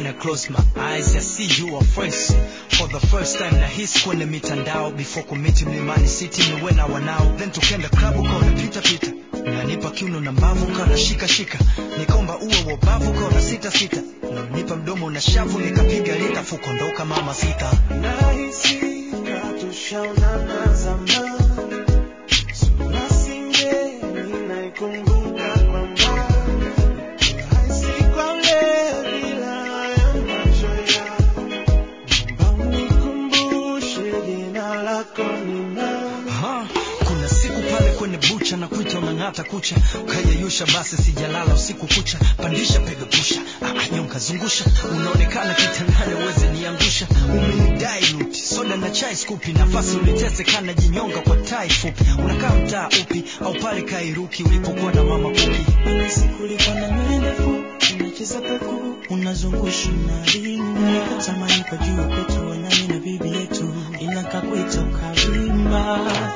I close my eyes I see you are face for the first time na hisi kwenye mitandao before kumiti mlimani city niwe na wanao then tukenda club ukaona pita pita nanipa kiuno na mbavu kana shika shika nikomba uwe wobavu kaona sita sita nipa mdomo na shavu nikapiga lita fukondoka mama sita nahisi katushaonana zamani sura singeni naikumbuka kwa mbali nahisi kwa ule bila ya macho yako naomba unikumbushe jina lako ni nani Aha, kuna siku pale kwenye bucha na kuita unang'ata kucha ukayeyusha basi sijalala usiku kucha pandisha pega pusha ah, nyonga zungusha unaonekana kitandani uweze niangusha umenidai luti soda na chai skupi nafasi ulitese kana jinyonga kwa tai fupi unakaa mtaa upi au pale kairuki ulipokuwa na mama kuki kulikuwa na nywele ndefu unacheza peku unazungusha unaringa tamani kwa juu kwetu wanani na bibi yetu inakaa kuitoka wima